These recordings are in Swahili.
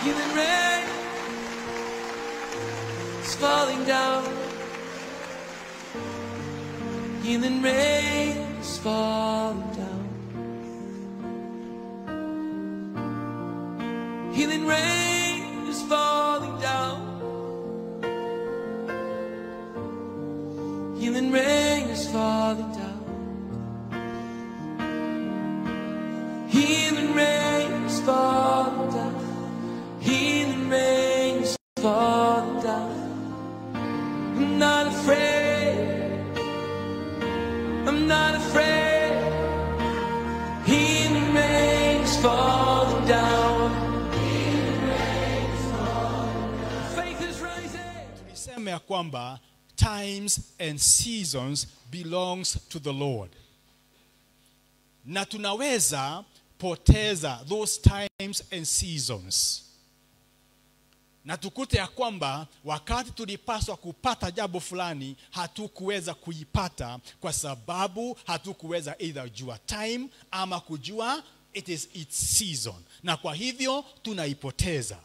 Healing rain is falling down. Healing rain is falling down. Healing rain is falling down. Healing rain is falling down. Healing rain is falling down. Healing rain is falling down. I'm not afraid. I'm not afraid. Healing rain is falling down. Faith is rising. Niseme ya kwamba times and seasons belongs to the Lord. Na tunaweza poteza those times and seasons. Na tukute ya kwamba wakati tulipaswa kupata jambo fulani hatukuweza kuipata kwa sababu hatukuweza either jua time ama kujua it is its season. Na kwa hivyo tunaipoteza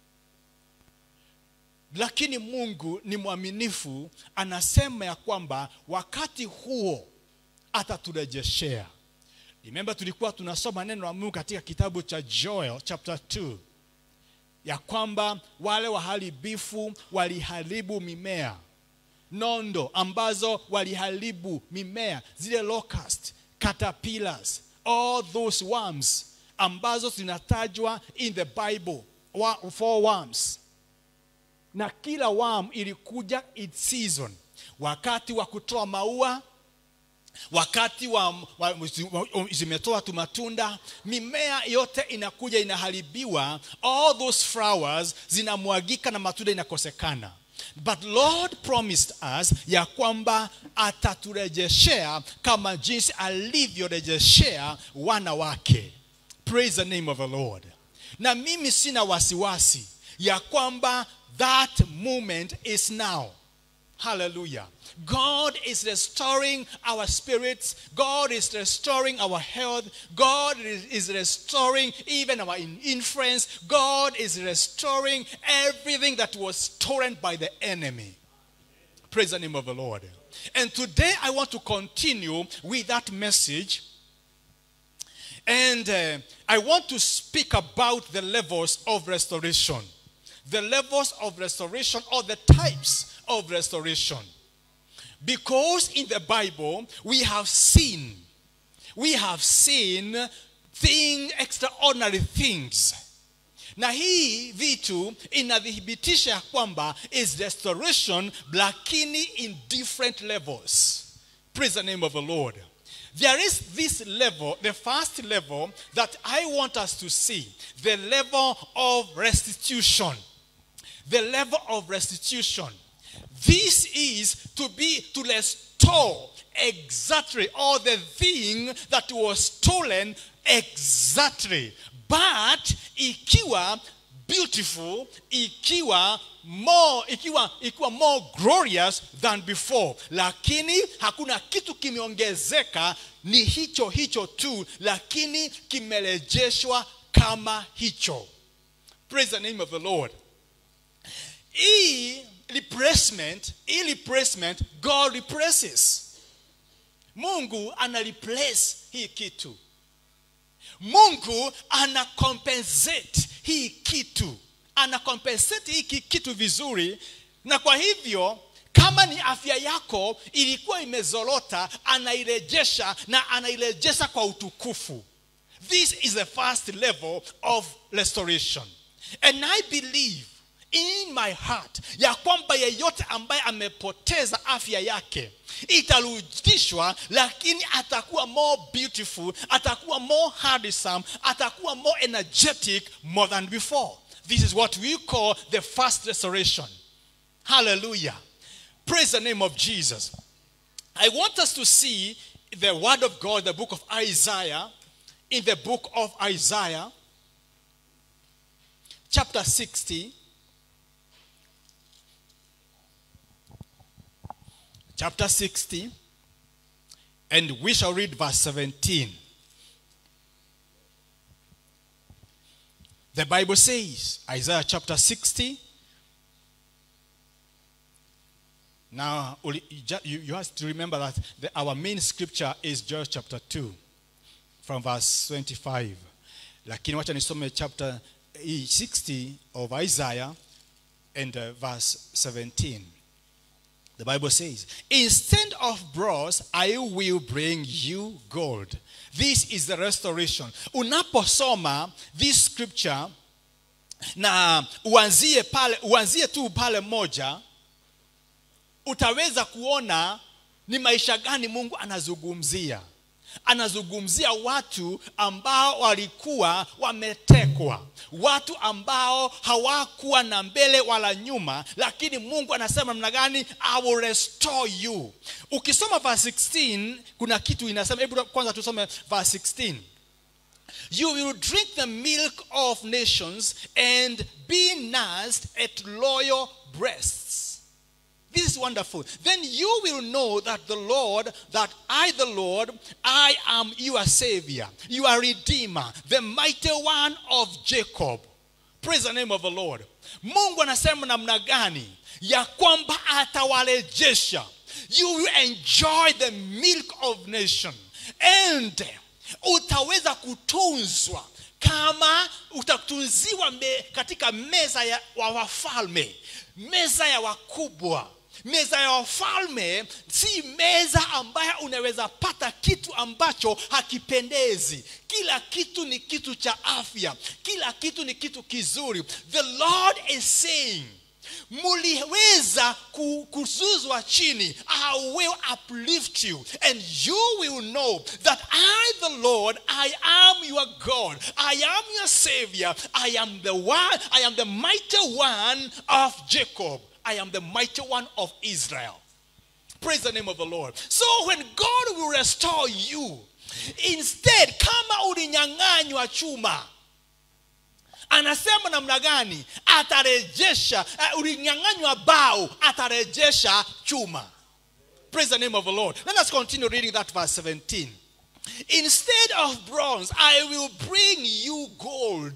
lakini mungu ni mwaminifu anasema ya kwamba wakati huo ataturejeshea remember tulikuwa tunasoma neno la mungu katika kitabu cha joel chapter 2 ya kwamba wale waharibifu waliharibu mimea nondo ambazo waliharibu mimea zile locust caterpillars all those worms ambazo zinatajwa in the bible wa- four worms na kila worm ilikuja its season wakati wa kutoa maua wakati wa, wa, wa, zimetoa tu matunda mimea yote inakuja inaharibiwa all those flowers zinamwagika na matunda inakosekana but lord promised us ya kwamba ataturejeshea kama jinsi alivyorejeshea wana wake praise the name of the lord na mimi sina wasiwasi ya kwamba that moment is now Hallelujah. God is restoring our spirits. God is restoring our health. God is is restoring even our in- influence. God is restoring everything that was stolen by the enemy. Praise the name of the Lord. And today I want to continue with that message. And uh, I want to speak about the levels of restoration. The levels of restoration or the types of restoration. Because in the Bible, we have seen, we have seen thing, extraordinary things. Na hii vitu inathibitisha ya kwamba is restoration lakini in different levels. Praise the name of the Lord. There is this level, the first level that I want us to see, the level of restitution. The level of restitution. This is to be to restore exactly all the thing that was stolen exactly. But ikiwa beautiful, ikiwa more, ikiwa, ikiwa more glorious than before. Lakini hakuna kitu kimeongezeka, ni hicho hicho tu, lakini kimerejeshwa kama hicho. Praise the name of the Lord. hii replacement hii replacement god replaces mungu ana replace hii kitu mungu ana compensate hii kitu ana compensate hiki kitu vizuri na kwa hivyo kama ni afya yako ilikuwa imezorota anairejesha na anairejesha kwa utukufu this is the first level of restoration and i believe in my heart ya kwamba yeyote ambaye amepoteza afya yake itarudishwa lakini atakuwa more beautiful atakuwa more handsome atakuwa more energetic more than before this is what we call the first restoration hallelujah praise the name of jesus i want us to see the word of god the book of isaiah in the book of isaiah chapter 60 chapter 60, and we shall read verse 17. The Bible says, Isaiah chapter 60. Now, uli- you ju- you, you have to remember that the, our main scripture is Joel chapter 2, from verse 25. Lakini wacha nisome chapter hii 60 of Isaiah and uh, verse 17. The Bible says, Instead of bronze, I will bring you gold. This is the restoration. Unaposoma this scripture na uanzie pale uanzie tu pale moja utaweza kuona ni maisha gani Mungu anazungumzia. Anazungumzia watu ambao walikuwa wametekwa, watu ambao hawakuwa na mbele wala nyuma, lakini Mungu anasema namna gani? I will restore you. Ukisoma verse 16 kuna kitu inasema, hebu kwanza tusome verse 16. You will drink the milk of nations and be nursed at loyal breasts. This is wonderful. Then you will know that the Lord, that I, the Lord, I am your Savior, your Redeemer, the mighty one of Jacob. Praise the name of the Lord. Mungu anasema namna gani ya kwamba atawarejesha. You will enjoy the milk of nation and utaweza kutunzwa kama utatunziwa me, katika meza ya wa wafalme meza ya wakubwa meza ya wafalme si meza ambayo unaweza pata kitu ambacho hakipendezi kila kitu ni kitu cha afya kila kitu ni kitu kizuri the lord is saying muliweza ku- kuzuzwa chini i will uplift you and you will know that i the lord i am your god i am your savior i am the one i am the mighty one of jacob i am the mighty one of israel Praise the name of the Lord. So when God will restore you, instead kama ulinyang'anywa chuma, anasema namna gani? Atarejesha. Uh, ulinyang'anywa bao, atarejesha chuma. Praise the name of the Lord. Let us continue reading that verse 17. Instead of bronze, I will bring you gold.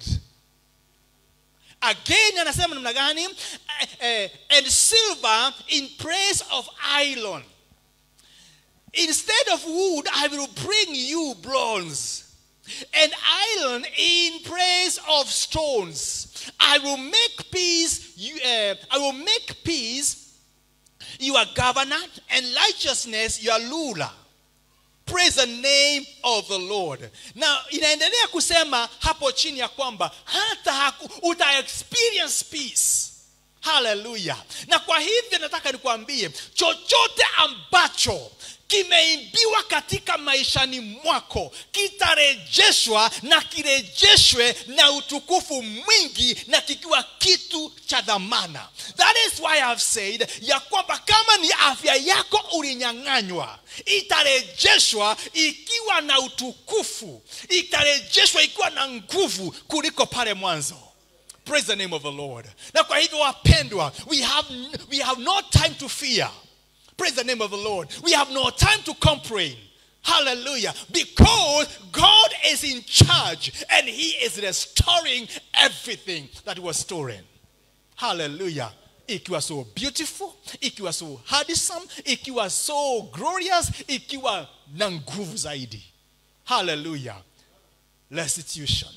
Again anasema namna gani? Eh, eh, and silver in place of iron. Instead of wood, I will bring you bronze. And iron in place of stones. I will make peace. You, uh, I will make peace your governor and righteousness your ruler. Praise the name of the Lord. Na inaendelea kusema hapo chini ya kwamba hata haku, uta experience peace. Haleluya. Na kwa hivyo nataka nikuambie chochote ambacho kimeimbiwa katika maishani mwako kitarejeshwa na kirejeshwe na utukufu mwingi na kikiwa kitu cha dhamana that is why I've said ya kwamba kama ni afya yako ulinyang'anywa itarejeshwa ikiwa na utukufu itarejeshwa ikiwa na nguvu kuliko pale mwanzo praise the name of the lord na kwa hivyo wapendwa we have, we have no time to fear Praise the name of the Lord. We have no time to complain. Hallelujah. Because God is in charge and He is restoring everything that was stolen. Hallelujah. Ikiwa so beautiful, ikiwa so handsome, ikiwa so glorious, ikiwa na nguvu zaidi. Hallelujah. Restitution.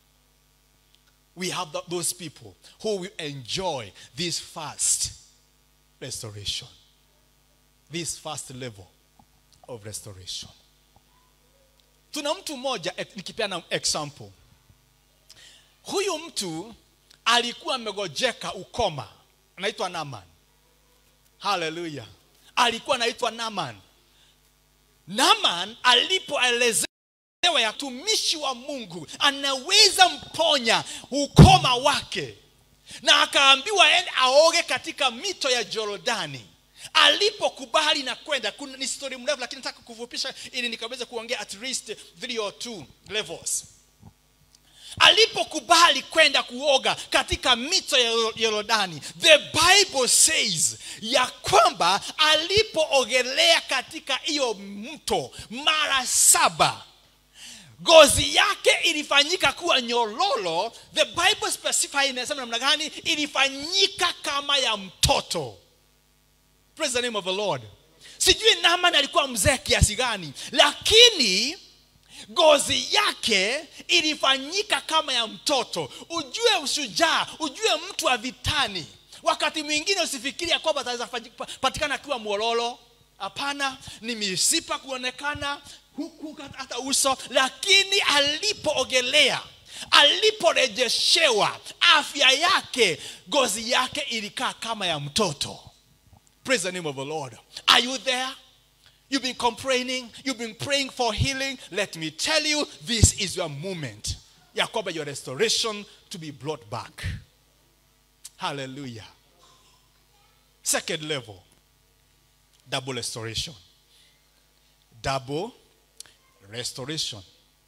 We have th- those people who will enjoy this fast restoration this first level of restoration tuna mtu mmoja eh, nikipeana example huyu mtu alikuwa amegojeka ukoma anaitwa naman haleluya alikuwa anaitwa naman naman alipoelezewa ya tumishi wa mungu anaweza mponya ukoma wake na akaambiwa ende aoge katika mito ya jorodani alipokubali na kwenda kuna ni story mrefu lakini nataka kufupisha ili nikaweza kuongea at least three or two levels alipokubali kwenda kuoga katika mito ya yorodani the bible says ya kwamba alipoogelea katika hiyo mto mara saba ngozi yake ilifanyika kuwa nyororo the bible specify inasema namna gani ilifanyika kama ya mtoto praise the name of the lord sijui naman alikuwa mzee kiasi gani lakini ngozi yake ilifanyika kama ya mtoto ujue ushujaa ujue mtu wa vitani wakati mwingine usifikiri ya kwamba ataweza fanyi- pa- patikana akiwa mwololo hapana ni misipa kuonekana huku hata uso lakini alipoogelea aliporejeshewa afya yake ngozi yake ilikaa kama ya mtoto praise the name of the lord are you there You've been complaining, you've been praying for healing. Let me tell you, this is your moment. Ya kwamba your restoration to be brought back. Hallelujah. Second level, double restoration. Double restoration.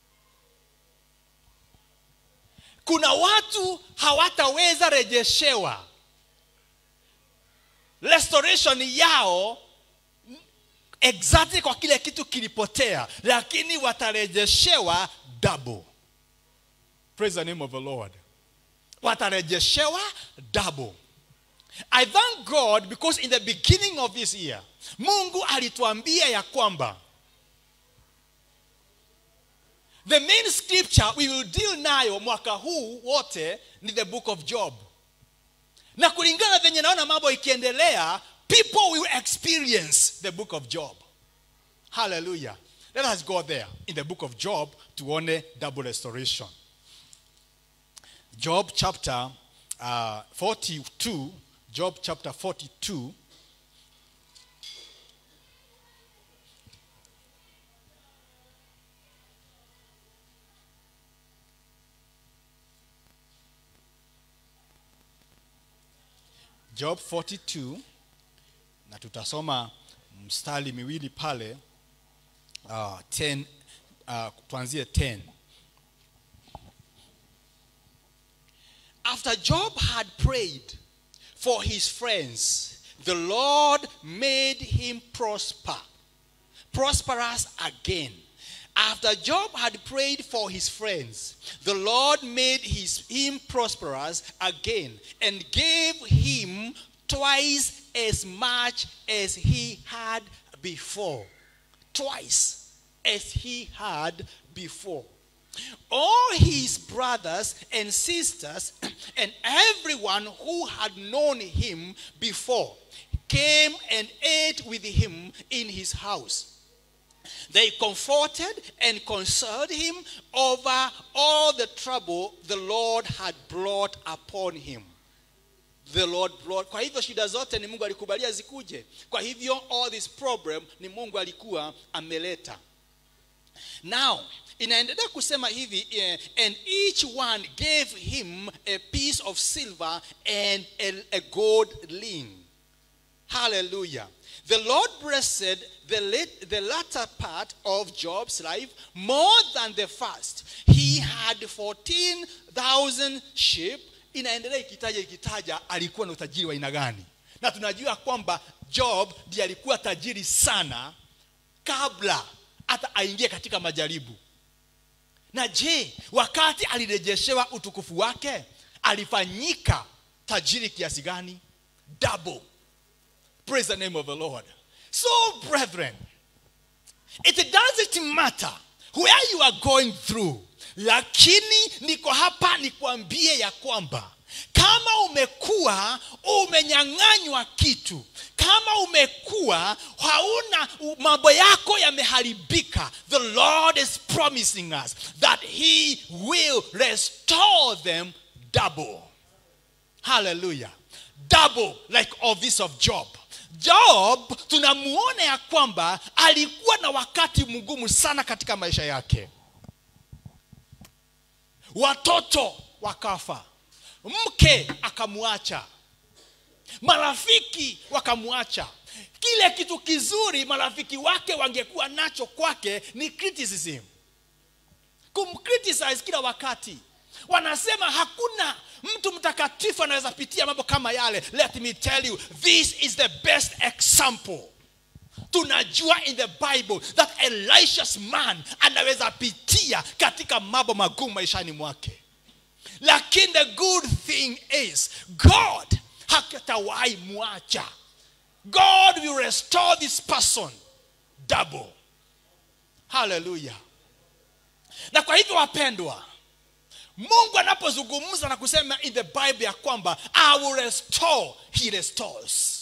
Kuna watu hawataweza rejeshewa restoration yao exactly kwa kile kitu kilipotea lakini watarejeshewa double praise the name of the lord watarejeshewa double i thank god because in the beginning of this year mungu alituambia ya kwamba the main scripture we will deal nayo mwaka huu wote ni the book of job na kulingana venye naona mambo ikiendelea people will experience the book of job hallelujah let us go there in the book of job tuone double restoration job chapter uh, 42 job chapter 42 job 42 na tutasoma mstari miwili pale uh, 10 uh, tuanzie 10 after job had prayed for his friends the lord made him prosper prosperous again after job had prayed for his friends the lord made his, him prosperous again and gave him twice as much as he had before twice as he had before all his brothers and sisters and everyone who had known him before came and ate with him in his house they comforted and consoled him over all the trouble the Lord had brought upon him. The Lord brought. Kwa hivyo shida zote ni Mungu alikubalia zikuje. Kwa hivyo all this problem ni Mungu alikuwa ameleta. Now, inaendelea kusema hivi eh, and each one gave him a piece of silver and a, a gold ring. Hallelujah. The Lord blessed the, lat- the latter part of Job's life more than the first. He had 14,000 sheep. Inaendelea ikitaja ikitaja alikuwa na utajiri wa aina gani, na tunajua kwamba Job ndiye alikuwa tajiri sana kabla hata aingie katika majaribu. Na je, wakati alirejeshewa utukufu wake alifanyika tajiri kiasi gani? Double. Praise the name of the Lord. So, brethren, it doesn't matter where you are going through, lakini niko hapa nikwambie ya kwamba kama umekuwa umenyang'anywa kitu kama umekuwa hauna mambo yako yameharibika the lord is promising us that he will restore them double hallelujah double like of this of job job tunamuona ya kwamba alikuwa na wakati mgumu sana katika maisha yake watoto wakafa mke akamwacha marafiki wakamwacha kile kitu kizuri marafiki wake wangekuwa nacho kwake ni criticism kumcriticize kila wakati wanasema hakuna mtu mtakatifu anaweza pitia mambo kama yale let me tell you this is the best example tunajua in the bible that elisha's man anaweza pitia katika mambo magumu maishani mwake lakini the good thing is god hakatawahi mwacha god will restore this person double haleluya na kwa hivyo wapendwa mungu anapozungumza na kusema in the bible ya kwamba i will restore he restores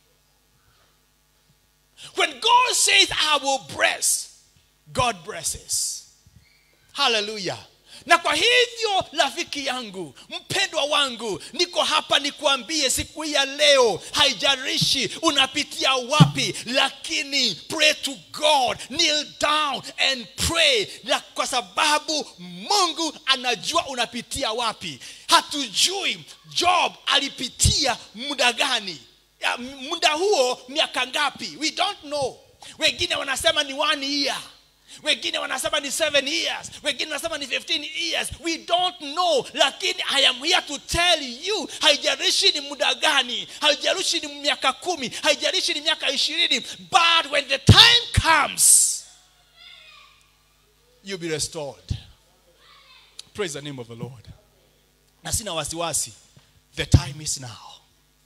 when god says i will bless god blesses haleluya na kwa hivyo rafiki yangu mpendwa wangu niko hapa nikuambie siku hii ya leo haijarishi unapitia wapi lakini pray to god kneel down and pray na kwa sababu mungu anajua unapitia wapi hatujui job alipitia muda gani ya, muda huo miaka ngapi we don't know wengine wanasema ni one year wengine wanasema ni 7 years wengine wanasema ni 15 years we don't know lakini i am here to tell you haijalishi ni muda gani haijalishi ni miaka kumi haijalishi ni miaka ishirini but when the time comes you'll be restored praise the name of the lord na sina wasiwasi the time is now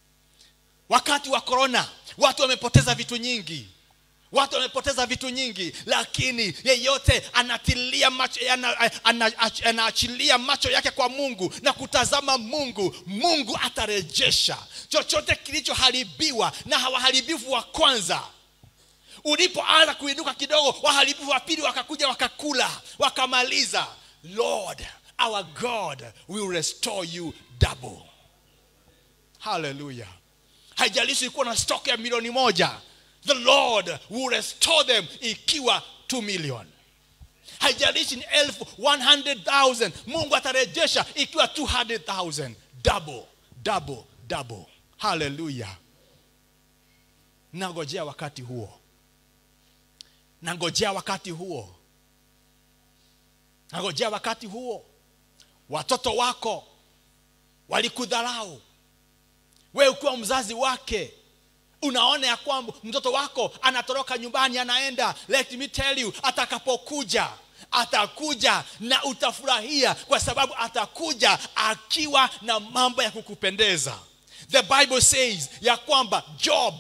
wakati wa corona watu wamepoteza vitu nyingi watu wamepoteza vitu nyingi lakini yeyote anatilia macho ana- ana- anaachilia macho yake kwa mungu na kutazama mungu mungu atarejesha chochote kilichoharibiwa na waharibifu wa kwanza ulipoanza kuinuka kidogo waharibifu wa pili wakakuja wakakula wakamaliza lord our god will restore you double haleluya haijalishi ilikuwa na stock ya milioni moja the lord will restore them ikiwa 2 million haijalishi ni elfu 100000 mungu atarejesha ikiwa 200000 double double double haleluya nangojea wakati huo nangojea wakati huo nangojea wakati huo watoto wako walikudharau wewe ukiwa mzazi wake unaona ya kwamba mtoto wako anatoroka nyumbani anaenda let me tell you atakapokuja atakuja na utafurahia kwa sababu atakuja akiwa na mambo ya kukupendeza the bible says ya kwamba job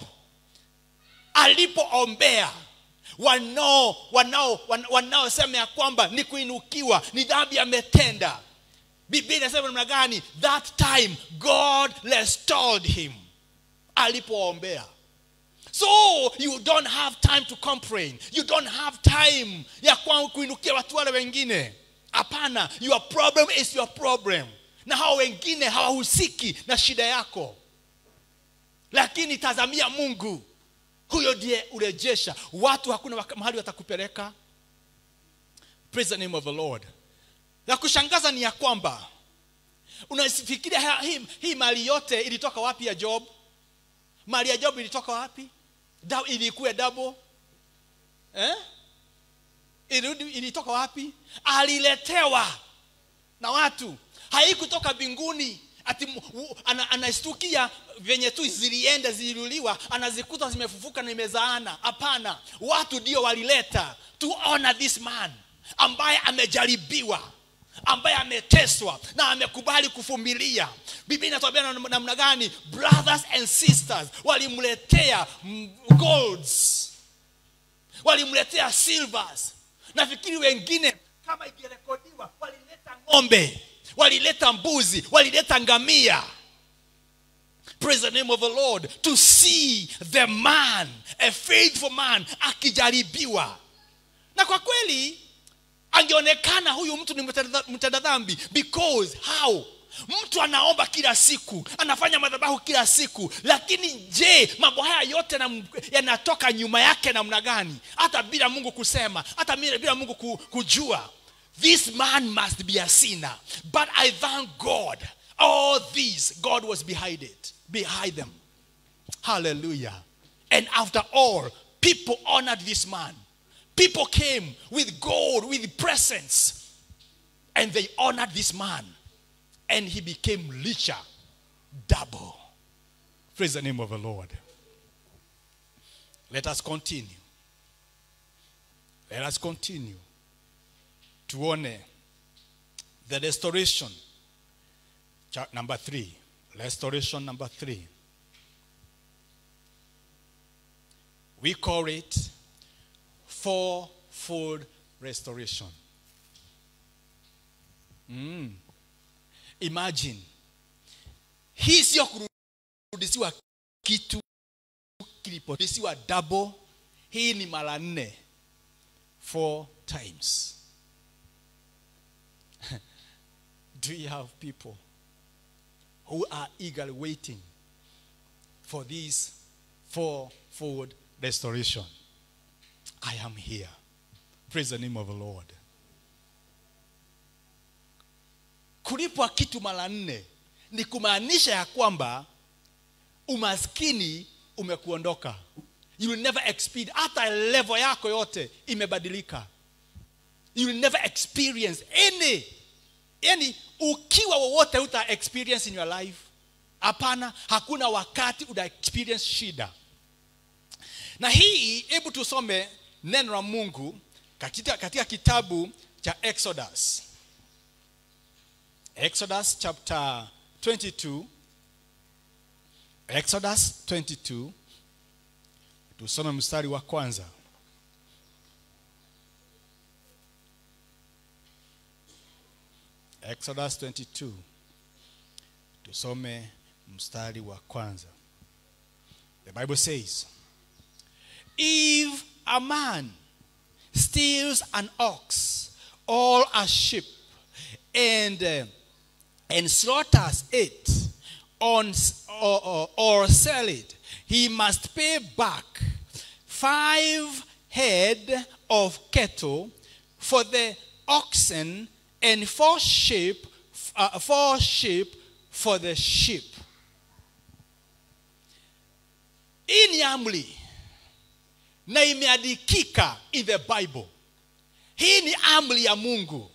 alipoombea wanao wanao wan- wanaosema ya kwamba ni kuinukiwa ni dhambi ametenda biblia inasema namna gani that time god restored him alipoombea so you don't have time to complain you don't have time ya kwa kuinukia watu wale wengine hapana your problem is your problem na hao wengine hawahusiki na shida yako lakini tazamia mungu huyo ndiye urejesha watu hakuna waka- mahali watakupeleka praise the name of the lord la kushangaza ni ya kwamba unafikiria ha- hii, hii mali yote ilitoka wapi ya job mali ya job ilitoka wapi Da, ilikuwa double eh? Ilirudi, ilitoka wapi aliletewa na watu haikutoka mbinguni ati mu- u- ana- anastukia venye tu zilienda ziliuliwa anazikuta zimefufuka na imezaana hapana watu ndio walileta to honor this man ambaye amejaribiwa ambaye ameteswa na amekubali kuvumilia biblia inatuambia nam- namna gani brothers and sisters walimletea mm, golds walimletea silvers nafikiri wengine kama ikirekodiwa walileta ng'ombe walileta mbuzi walileta ngamia praise the name of the lord to see the man a faithful man akijaribiwa na kwa kweli angeonekana huyu mtu ni mtenda mtenda dhambi because how mtu anaomba kila siku anafanya madhabahu kila siku lakini je mambo haya yote yanam- yanatoka nyuma yake namna gani hata bila mungu kusema hata bila bila mungu ku- kujua this man must be a sinner but i thank god all these god was behind it behind them hallelujah and after all people honored this man people came with gold with presents and they honored this man and he became richer double praise the name of the lord let us continue let us continue tuone the restoration Cha- number three restoration number three we call it fourfold restoration mm. imagine hii sio kurudisiwa kitu kilipodisiwa double hii ni mara nne four times do you have people who are eagerly waiting for this fourfold restoration i am here praise the name of the lord kulipwa kitu mara nne ni kumaanisha ya kwamba umaskini umekuondoka you will never experience hata level yako yote imebadilika you will never experience any yani ukiwa wowote uta experience in your life hapana hakuna wakati uta experience shida na hii hebu tusome neno la mungu katika, katika kitabu cha exodus exodus chapter 22 exodus 22 tusome mstari wa kwanza exodus 22 tusome mstari wa kwanza the bible says if a man steals an ox or a sheep and uh, and slaughters it on or, or, or sell it he must pay back five head of cattle for the oxen and four sheep uh, four sheep for the sheep hii ni amri na imeandikika in the bible hii ni amri ya mungu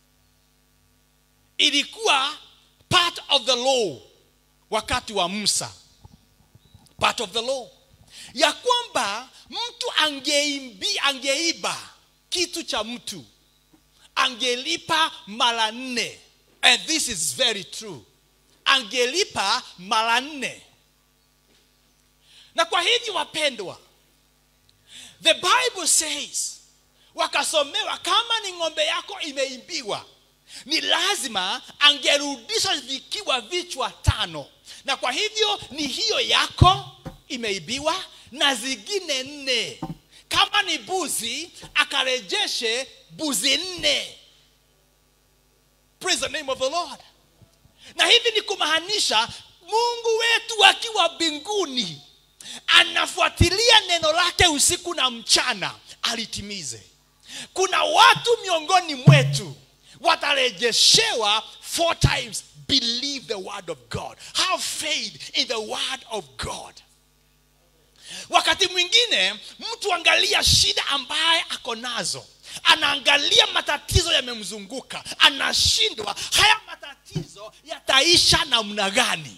ilikuwa part of the law wakati wa musa part of the law ya kwamba mtu angeimbi angeiba kitu cha mtu angelipa mara nne and this is very true angelipa mara nne na kwa hivyo wapendwa the bible says wakasomewa kama ni ng'ombe yako imeimbiwa ni lazima angerudisha vikiwa vichwa tano na kwa hivyo ni hiyo yako imeibiwa na zingine nne kama ni buzi akarejeshe buzi nne praise the name of the lord na hivi ni kumaanisha mungu wetu akiwa mbinguni anafuatilia neno lake usiku na mchana alitimize kuna watu miongoni mwetu watarejeshewa four times believe the word of god have faith in the word of god wakati mwingine mtu angalia shida ambaye ako nazo anaangalia matatizo yamemzunguka anashindwa haya matatizo yataisha namna gani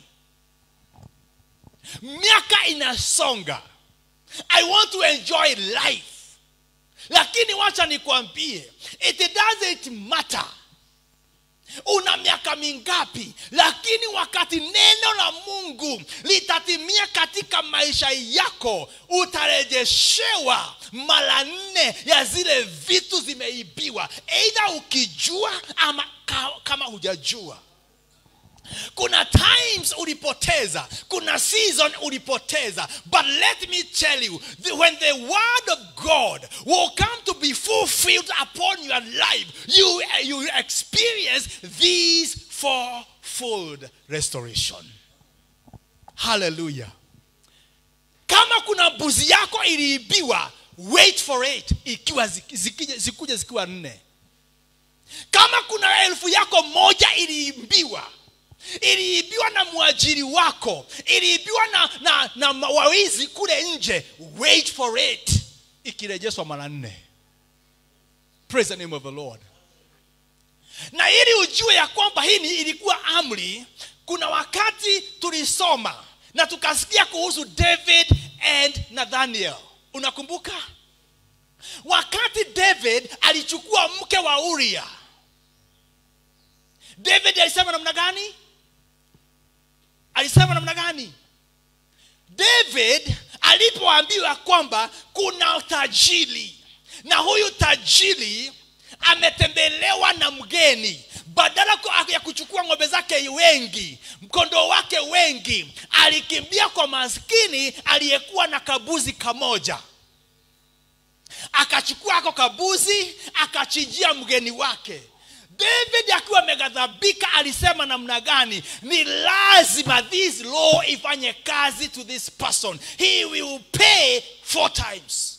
miaka inasonga i want to enjoy life lakini wacha nikwambie it doesn't matter una miaka mingapi lakini wakati neno la mungu litatimia katika maisha yako utarejeshewa mara nne ya zile vitu zimeibiwa eidha ukijua ama ka- kama hujajua kuna times ulipoteza kuna season ulipoteza but let me tell you the, when the word of god will come to be fulfilled upon your life you, you experience this fourfold restoration hallelujah kama kuna mbuzi yako iliibiwa wait for it ikiwa zik- zikija- zikuja zikiwa nne kama kuna elfu yako moja iliibiwa iliibiwa na mwajiri wako iliibiwa na, na, na ma- wawizi kule nje wait for it ikirejeshwa mara nne praise the name of the lord na ili ujue ya kwamba hii ni- ilikuwa amri kuna wakati tulisoma na tukasikia kuhusu david and nathaniel unakumbuka wakati david alichukua mke wa uria david alisema namna gani alisema namna gani david alipoambiwa kwamba kuna tajiri na huyu tajiri ametembelewa na mgeni badala ku- ya kuchukua ng'ombe zake wengi mkondoo wake wengi alikimbia kwa maskini aliyekuwa na kabuzi kamoja akachukua ako kabuzi akachinjia mgeni wake david akiwa ameghadhabika alisema namna gani ni lazima this law ifanye kazi to this person he will pay four times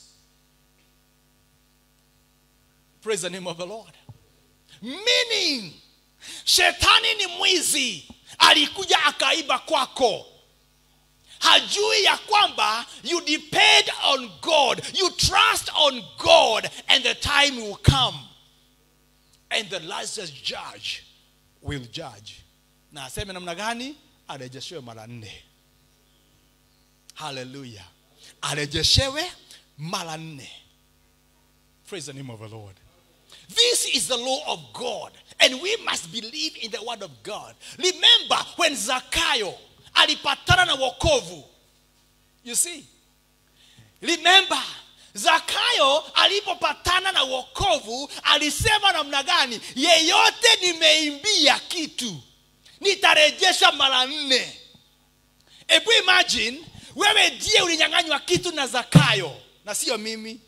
praise the name of the lord meaning shetani ni mwizi alikuja akaiba kwako hajui ya kwamba you depend on god you trust on god and the time will come and the licensed judge will judge na aseme namna gani arejeshewe mara nne haleluya arejeshewe mara nne praise the name of the lord this is the law of God, and we must believe in the word of God. Remember when Zakayo alipatana na wokovu. You see? Remember Zakayo alipopatana na wokovu alisema namna gani? Yeyote nimeimbia kitu nitarejesha mara nne. Hebu imagine wewe ndiye ulinyang'anywa kitu na Zakayo na sio mimi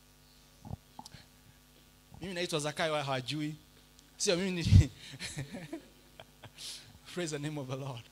mimi naitwa zakayo wao hawajui sio mimi ni praise the name of the lord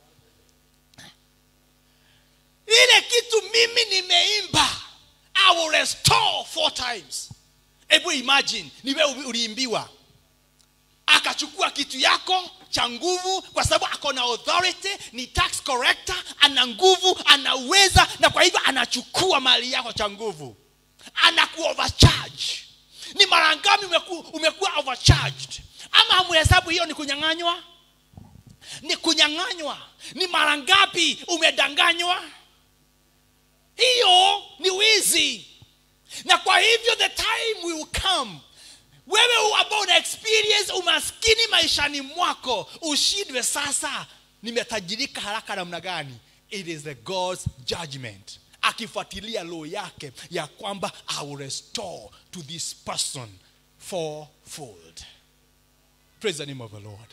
ile kitu mimi nimeimba i will restore four times hebu imagine ni wewe uliimbiwa akachukua kitu yako cha nguvu kwa sababu ako na authority ni tax corrector ana nguvu anaweza na kwa hivyo anachukua mali yako cha nguvu anaku overcharge ni mara ngapi umeku, umekuwa overcharged ama hamuhesabu hiyo ni kunyang'anywa ni kunyang'anywa ni mara ngapi umedanganywa hiyo ni wizi na kwa hivyo the time will come wewe ambao una experience umaskini maishani mwako ushindwe sasa nimetajirika haraka namna gani it is the god's judgment akifuatilia law yake ya kwamba i will restore to this person fourfold praise the name of the lord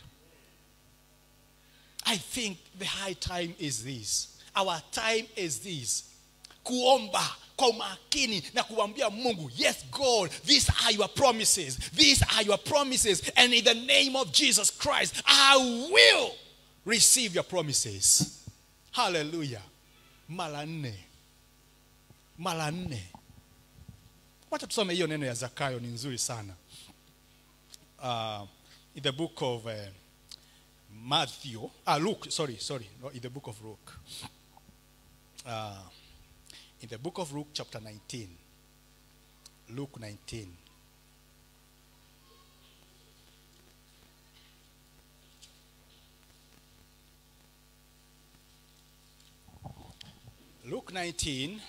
i think the high time is this our time is this kuomba kwa umakini na kuambia mungu yes god these are your promises these are your promises and in the name of jesus christ i will receive your promises hallelujah mara nne mara nne wacha tusome hiyo neno ya zakayo ni nzuri sana uh, in the book of uh, matthew ah, luke sorry sorry no, in the book of luke uh, in the book of luke chapter 19 luke 19 luke 19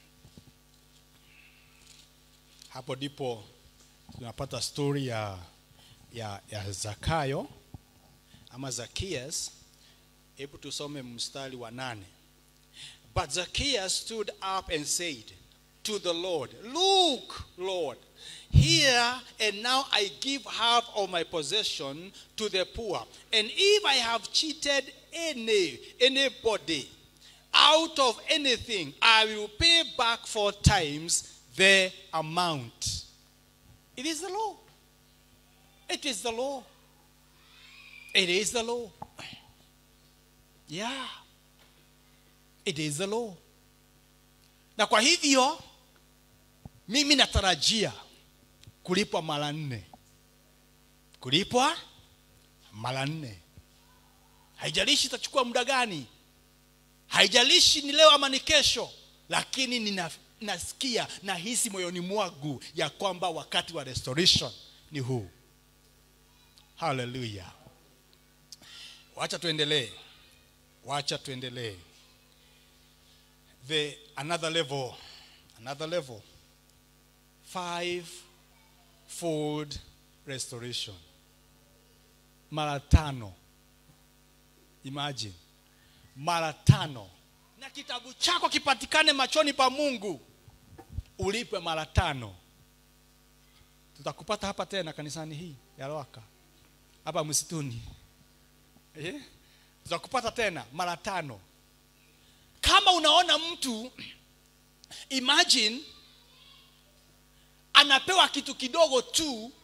hapo ndipo tunapata story ya, ya, ya zakayo ama zakias hebu tusome mstari wa nane but zacchaeus stood up and said to the lord look lord here and now i give half of my possession to the poor and if i have cheated any anybody out of anything i will pay back four times the amount. It is the law. It is the law. It is the law. Yeah. It is the law. Na kwa hivyo mimi natarajia kulipwa mara nne. Kulipwa mara nne. Haijalishi itachukua muda gani. Haijalishi ni leo ama ni kesho, lakini nina nasikia nahisi moyoni mwangu ya kwamba wakati wa restoration ni huu haleluya wacha tuendelee wacha tuendelee the another level another level five fold restoration mara tano imagine mara tano na kitabu chako kipatikane machoni pa mungu ulipwe mara tano tutakupata hapa tena kanisani hii ya Loaka hapa msituni eh? tutakupata tena mara tano kama unaona mtu imagine anapewa kitu kidogo tu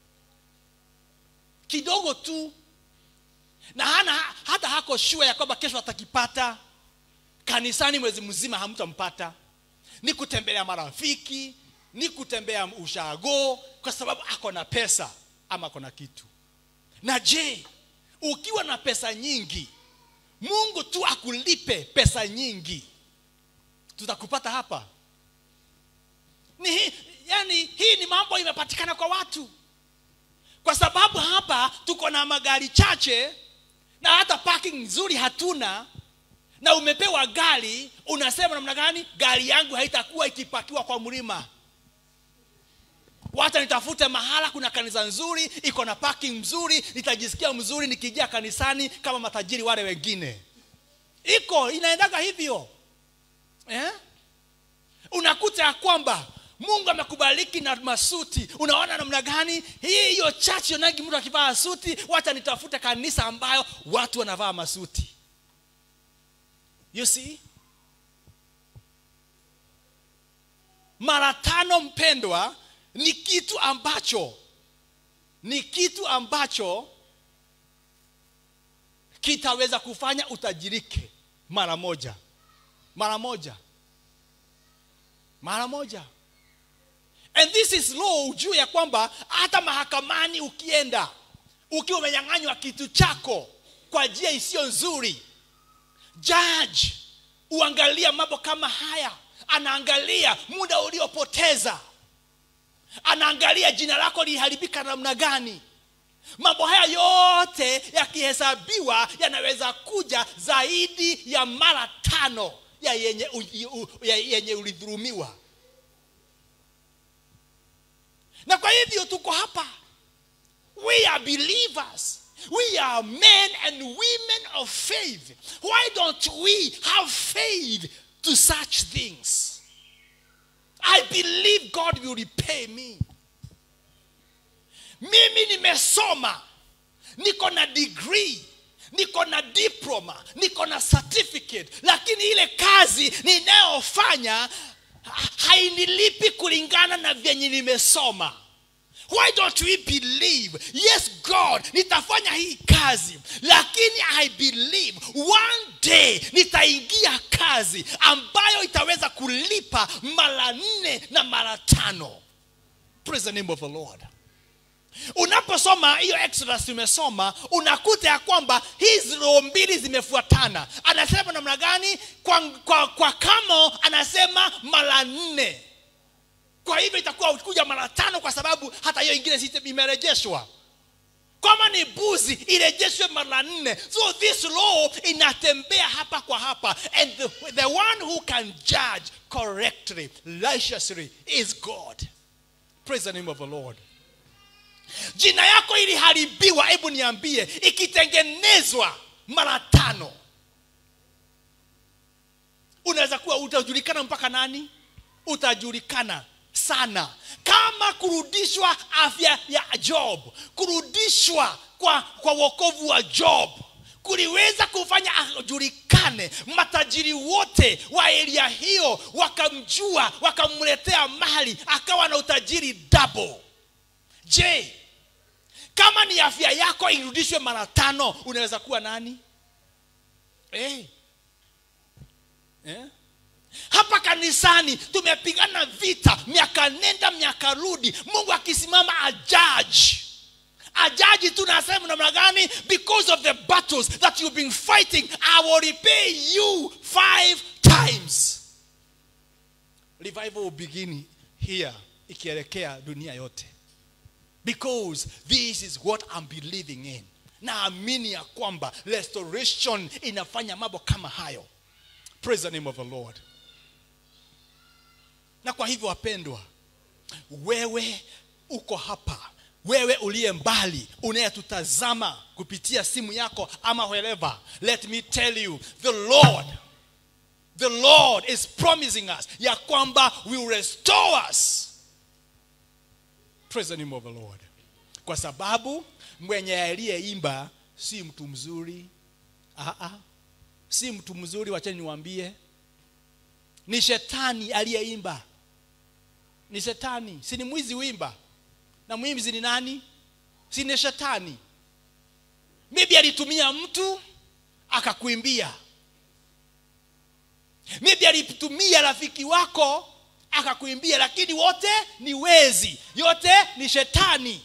kidogo tu na hana hata hako shua ya kwamba kesho atakipata kanisani mwezi mzima hamtampata ni kutembelea marafiki ni kutembea ushago kwa sababu ako na pesa ama ako na kitu na je ukiwa na pesa nyingi mungu tu akulipe pesa nyingi tutakupata hapa ni hii, yani hii ni mambo imepatikana kwa watu kwa sababu hapa tuko na magari chache na hata parking nzuri hatuna na umepewa gari unasema namna gani gari yangu haitakuwa ikipakiwa kwa mlima wacha nitafute mahala kuna kanisa nzuri iko na parking mzuri nitajisikia mzuri nikijia kanisani kama matajiri wale wengine iko inaendaga hivyo eh? unakuta ya kwamba mungu amekubaliki na masuti unaona namna gani hii hiyo chachi onagi mtu akivaa suti wacha nitafute kanisa ambayo watu wanavaa masuti you see mara tano mpendwa ni kitu ambacho ni kitu ambacho kitaweza kufanya utajirike mara moja mara moja mara moja and this is law ujue ya kwamba hata mahakamani ukienda ukiwa umenyang'anywa kitu chako kwa njia isiyo nzuri judge uangalia mambo kama haya anaangalia muda uliopoteza anaangalia jina lako liharibika namna gani mambo haya yote yakihesabiwa yanaweza kuja zaidi ya mara tano ya yenye, u, u, ya yenye ulidhulumiwa na kwa hivyo tuko hapa we are believers we are men and women of faith why don't we have faith to such things i believe god will repay me mimi nimesoma niko na degree niko na diploma niko na certificate lakini ile kazi ninayofanya hainilipi kulingana na vyenye nimesoma why don't we believe yes god nitafanya hii kazi lakini i believe one day nitaingia kazi ambayo itaweza kulipa mara nne na mara tano praise the name of the lord unaposoma hiyo exodus tumesoma unakuta ya kwamba hizi roho mbili zimefuatana anasema namna gani kwa, kwa, kwa kamo anasema mara nne kwa hivyo itakuwa kuja mara tano kwa sababu hata hiyo ingine si imerejeshwa kama ni buzi irejeshwe mara nne so this law inatembea hapa kwa hapa and the, the one who can judge correctly righteously is god praise the name of the lord jina yako iliharibiwa hebu niambie ikitengenezwa mara tano unaweza kuwa utajulikana mpaka nani utajulikana sana kama kurudishwa afya ya job kurudishwa kwa, kwa wokovu wa job kuliweza kufanya ajulikane matajiri wote wa eria hiyo wakamjua wakamletea mali akawa na utajiri double je kama ni afya yako irudishwe mara tano unaweza kuwa nani hey. eh? hapa kanisani tumepigana vita miaka nenda miaka rudi mungu akisimama ajaji ajaji tu nasema namna gani because of the battles that you've been fighting i will repay you five times revival will begin here ikielekea dunia yote because this is what I'm believing in naamini ya kwamba restoration inafanya mambo kama hayo praise the name of the lord na kwa hivyo wapendwa wewe uko hapa wewe uliye mbali unayetutazama kupitia simu yako ama wherever let me tell you the lord the lord is promising us ya kwamba will restore us praise the name of the lord kwa sababu mwenye aliyeimba si mtu mzuri Aa, si mtu mzuri wacheni niwaambie ni shetani aliyeimba ni shetani si ni mwizi wimba na mwimzi ni nani si ni shetani maybe alitumia mtu akakuimbia maybe alitumia rafiki wako akakuimbia lakini wote ni wezi yote ni shetani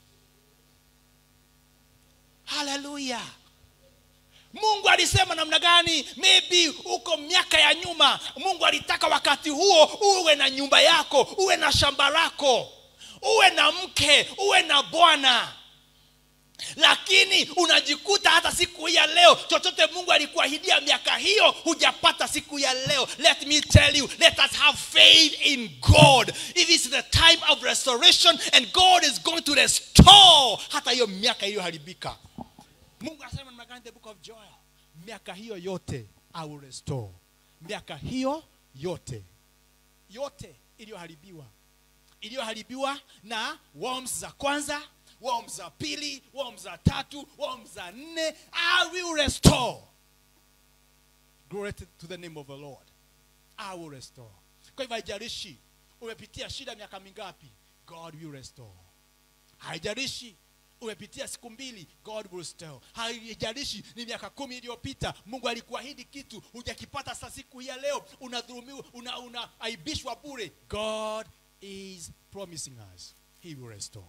haleluya mungu alisema namna gani maybe uko miaka ya nyuma mungu alitaka wakati huo uwe na nyumba yako uwe na shamba lako uwe na mke uwe na bwana lakini unajikuta hata siku hii ya leo chochote mungu alikuahidia miaka hiyo hujapata siku ya leo let me tell you let us have faith in god it is the time of restoration and god is going to restore hata hiyo miaka iliyoharibika mungu anasema namna gani the book of joel miaka hiyo yote i will restore miaka hiyo yote yote iliyoharibiwa iliyoharibiwa na worms za kwanza worms za pili worms za tatu worms za nne i will restore glory to to the name of the lord i will restore kwa hivyo haijalishi umepitia shida miaka mingapi god will restore haijalishi umepitia siku mbili god will restore haijalishi ni miaka kumi iliyopita mungu alikuahidi kitu hujakipata sa siku hii ya leo unadhulumiwa una, una aibishwa bure god is promising us he will restore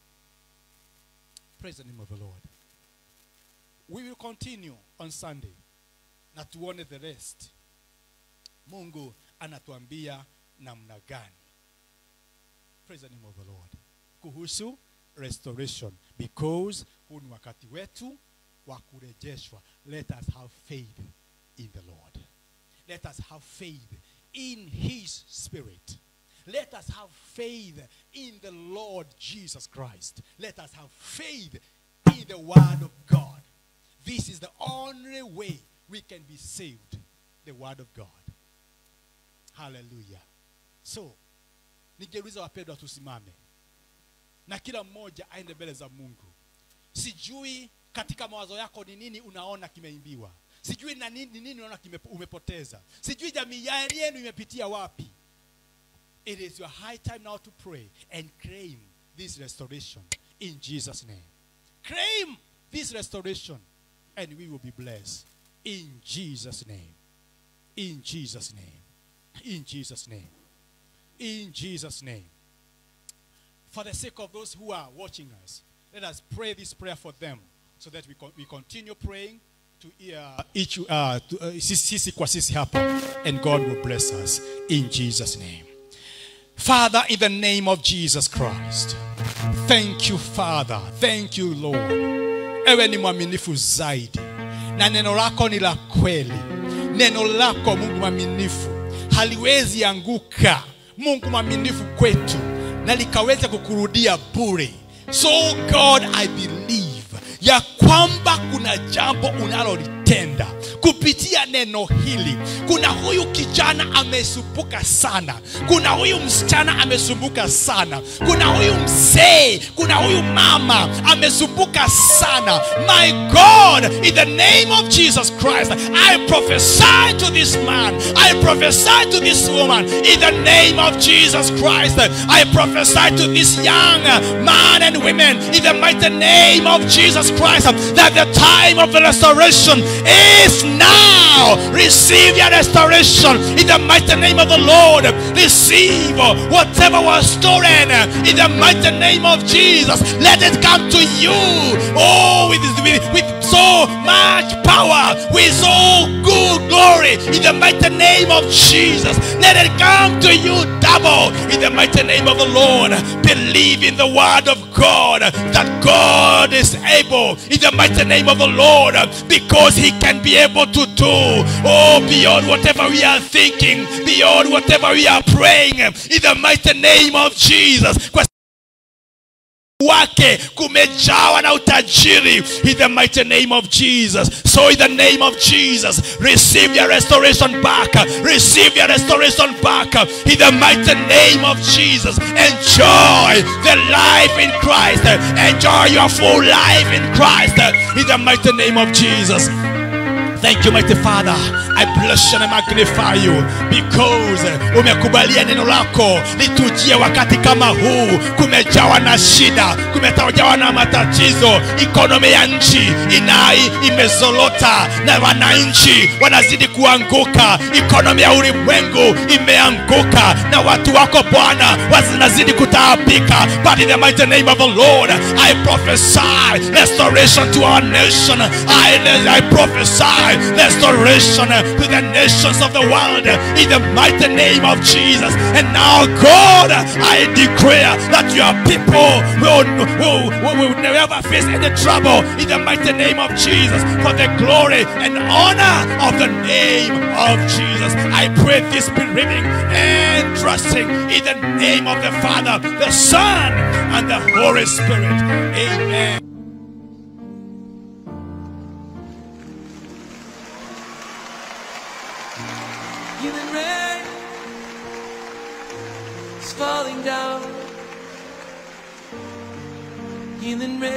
praise the name of the lord we will continue on sunday na tuone the rest mungu anatuambia namna gani praise the name of the lord kuhusu restoration because huu ni wakati wetu wa kurejeshwa let us have faith in the lord let us have faith in his spirit let us have faith in the lord jesus christ let us have faith in the word of god this is the only way we can be saved the word of god hallelujah so ningeuliza wapendwa tusimame na kila mmoja aende mbele za mungu sijui katika mawazo yako ni nini unaona kimeimbiwa sijui na nini, ni nini unaona kime, umepoteza sijui jamii ya- yenu imepitia wapi it is your high time now to pray and claim this restoration in jesus name claim this restoration and we will be blessed in jesus name in jesus name in jesus name in jesus name for the sake of those who are watching us, let us pray this prayer for them so that we, con- we continue praying to uh, each uh, to, uh, sisi sisi kwa sisi hapa and God will bless us in Jesus name. Father, in the name of Jesus Christ, thank you Father, thank you Lord. Ewe ni mwaminifu zaidi na neno lako ni la kweli. Neno lako Mungu mwaminifu haliwezi anguka. Mungu mwaminifu kwetu na likaweza kukurudia bure. So God, I believe ya kwamba kuna jambo unalolitenda kupitia neno hili. Kuna huyu kijana amesumbuka sana, kuna huyu msichana amesumbuka sana, kuna huyu mzee, kuna huyu mama amesumbuka sana. My God, in the name of Jesus Christ, I prophesy to this man, I prophesy to this woman, in the name of Jesus Christ, I prophesy to this young man and women, in the mighty name of Jesus Christ, that the time of the restoration is now. Receive your restoration in the mighty name of the Lord. Receive whatever was stolen in the mighty name of Jesus. Let it come to you. Oh, with, with, with so so much power, with so good glory, in the mighty name of Jesus. Let it come to you double, in the mighty name of the Lord. Believe in the word of God that God is able, in the mighty name of the Lord, because He can be able to do, oh, beyond whatever we are thinking, beyond whatever we are praying, in the mighty name of Jesus. Kwa wake kumejawa na utajiri in the mighty name of Jesus. So in the name of Jesus, receive your restoration back. Receive your restoration back in the mighty name of Jesus. Enjoy the life in Christ. Enjoy your full life in Christ in the mighty name of Jesus. Thank you, mighty Father. I bless you and I magnify you because umekubalia neno lako litujie wakati kama huu. Kumejawa na shida, kumetajawa na matatizo. Ikonomi ya nchi inai imezolota na wananchi wanazidi kuanguka. Ikonomi ya ulimwengu imeanguka na watu wako Bwana wanazidi kutaabika. But in the mighty name of the Lord, I prophesy restoration to our nation. I, I prophesy restoration to the nations of the world in the mighty name of Jesus. And now, God, I declare that your people will, will, will, will never face any trouble in the mighty name of Jesus for the glory and honor of the name of Jesus. I pray this believing and trusting in the name of the Father, the Son, and the Holy Spirit. Amen. Healing rain is falling down. Healing rain